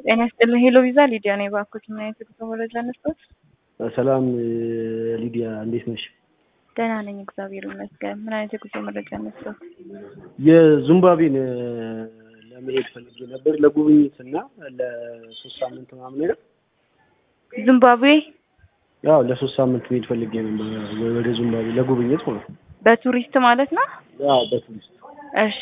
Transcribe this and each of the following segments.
ጤና ይስጥልኝ። ሄሎ ቪዛ ሊዲያ ነኝ። እባክዎት ምን አይነት የጉዞ መረጃ እንስጥዎት? ሰላም ሊዲያ እንዴት ነሽ? ደህና ነኝ እግዚአብሔር ይመስገን። ምን አይነት የጉዞ መረጃ እንስጥዎት? የዚምባብዌን ለመሄድ ፈልጌ ነበር ለጉብኝት እና ለሶስት ሳምንት ምናምን ነገር ዚምባብዌ ያው ለሶስት ሳምንት መሄድ ፈልጌ ነበር ወደ ዚምባብዌ ለጉብኝት ማለት ነው። በቱሪስት ማለት ነው? ያው በቱሪስት እሺ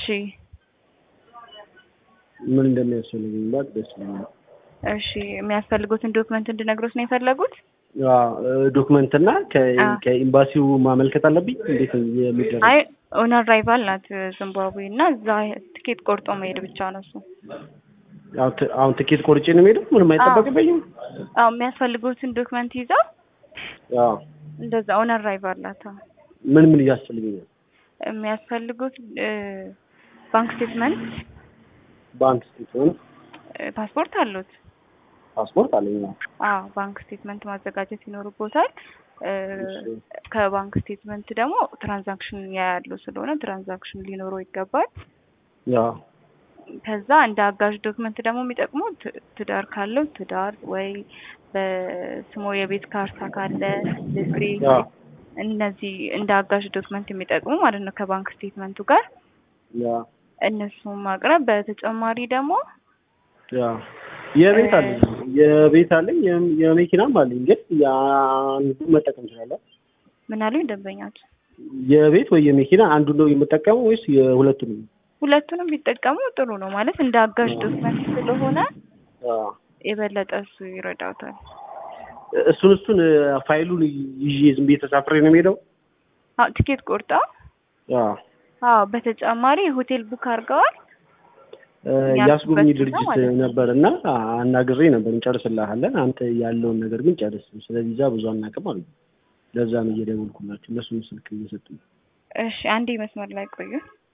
ምን እንደሚያስፈልገኝ ባቅ ደስ ይለኛል። እሺ የሚያስፈልጉትን ዶክመንት እንድነግሮት ነው የፈለጉት? ዶክመንት እና አዎ። ከኤምባሲው ማመልከት አለብኝ እንዴት ነው የሚደረግ? አይ ኦን አራይቫል ናት ዚምባብዌ እና እዛ ትኬት ቆርጦ መሄድ ብቻ ነው እሱ። አሁን ት- አሁን ትኬት ቆርጬ ነው የምሄደው? ምንም አይጠበቅብኝም? አዎ የሚያስፈልጉትን ዶክመንት ይዘው አዎ። እንደዛ ኦን አራይቫል ናት። አዎ። ምን ምን እያስፈልገኛል? የሚያስፈልጉት እ፣ ባንክ ስቴትመንት፣ ባንክ ስቴትመንት፣ እ፣ ፓስፖርት አሉት? ፓስፖርት አለኝ። አዎ ባንክ ስቴትመንት ማዘጋጀት ይኖርቦታል። እ፣ ከባንክ ስቴትመንት ደግሞ ትራንዛክሽን ያያሉ ስለሆነ ትራንዛክሽን ሊኖረው ይገባል። ያው ከዛ እንደ አጋዥ ዶክመንት ደግሞ የሚጠቅሙ ት- ትዳር ካለው ትዳር ወይ በስሙ የቤት ካርታ ካለ ልግሪ ያው እነዚህ እንደ አጋዥ ዶክመንት የሚጠቅሙ ማለት ነው ከባንክ ስቴትመንቱ ጋር ያው እነሱን ማቅረብ። በተጨማሪ ደግሞ ያው የቤት አለኝ የቤት አለኝ የም- የመኪናም አለኝ ግን የአንዱ መጠቀም እችላለሁ። ምን አሉኝ ደንበኛቸው የቤት ወይ የመኪና አንዱ ነው የምጠቀመው ወይስ የሁለቱንም? ሁለቱንም ቢጠቀሙ ጥሩ ነው ማለት እንደ አጋዥ ዶክመንት ስለሆነ አዎ። የበለጠ እሱ ይረዳውታል። እሱን እሱን ፋይሉን ይዤ ዝም ብዬ ተሳፍሬ ነው የምሄደው? አዎ ቲኬት ቆርጠው አዎ። አዎ በተጨማሪ ሆቴል ቡክ አድርገዋል። የአስጎብኝ ያልኩበት ድርጅት ማለት ነው። ነበር እና አናግሬ ነበር እንጨርስልሃለን፣ አንተ ያለውን ነገር ግን ጨርስ፣ ስለዚህ እዛ ብዙ አናውቅም አሉ። ለዛ ነው እየደወልኩላቸው እነሱም ስልክ እየሰጡኝ። እሺ አንዴ መስመር ላይ ቆዩ።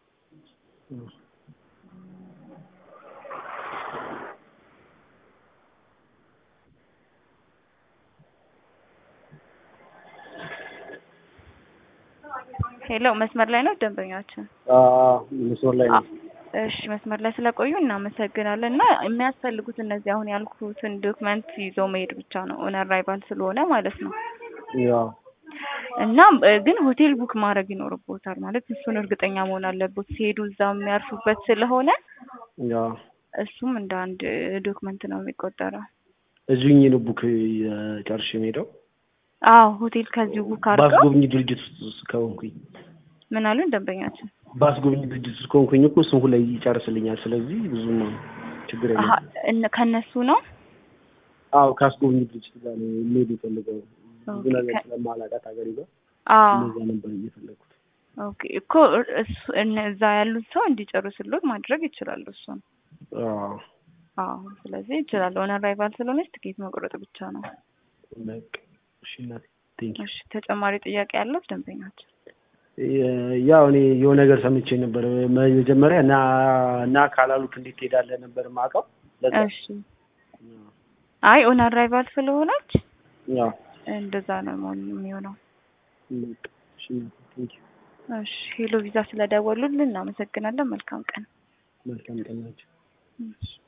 ሄሎ መስመር ላይ ነው ደንበኛችን? አዎ፣ መስመር ላይ ነው። እሺ መስመር ላይ ስለቆዩ እናመሰግናለን። እና የሚያስፈልጉት እነዚህ አሁን ያልኩትን ዶክመንት ይዞ መሄድ ብቻ ነው ኦን አራይቫል ስለሆነ ማለት ነው። ያው እና እ፣ ግን ሆቴል ቡክ ማድረግ ይኖርቦታል ማለት እሱን እርግጠኛ መሆን አለቦት ሲሄዱ እዛ የሚያርፉበት ስለሆነ ያው እሱም እንደ አንድ ዶክመንት ነው የሚቆጠረው። እዚሁኝ ነው ቡክ ጨርሼ የምሄደው አዎ ሆቴል ከዚሁ ቡክ አድርገው በአስጎብኝ ድርጅት ውስጥ ከሆንኩኝ ምን አሉን ደንበኛችን? በአስጎብኝ ድርጅት ውስጥ ከሆንኩኝ እኮ እሱን ሁላ ይጨርስልኛል። ስለዚህ ብዙም ችግር አሀ የለም። እነ- ከእነሱ ነው አዎ ከአስጎብኝ ድርጅት ጋር ነው የሚሄድ የፈለገው ብዙ ኦኬ፣ ነገር ከ- ስለማላውቃት ሀገር ይዘው አዎ እንደዛ ነበር እየፈለጉት። ኦኬ እኮ እሱ እነዛ ያሉት ሰው እንዲጨርስሎት ማድረግ ይችላሉ። እሱን አዎ አዎ ስለዚህ ይችላል። ኦን አራይቫል ስለሆነች ትኬት መቁረጥ ብቻ ነው። በቃ እሺ እናቴ ቴንክ እሺ ተጨማሪ ጥያቄ ያለት ደንበኛችን? ያው እኔ የሆነ ነገር ሰምቼ ነበር መጀመሪያ እና እና ካላሉት እንዴት ትሄዳለህ ነበር የማውቀው። ለዛ እሺ አይ ኦን አራይቫል ስለሆነች ያው እንደዛ ነው መሆን የሚሆነው። በቃ እሺ እናቴ ቴንክ እሺ ሄሎ ቪዛ ስለደወሉልን እናመሰግናለን። መልካም ቀን። መልካም ቀን ናቸው። እሺ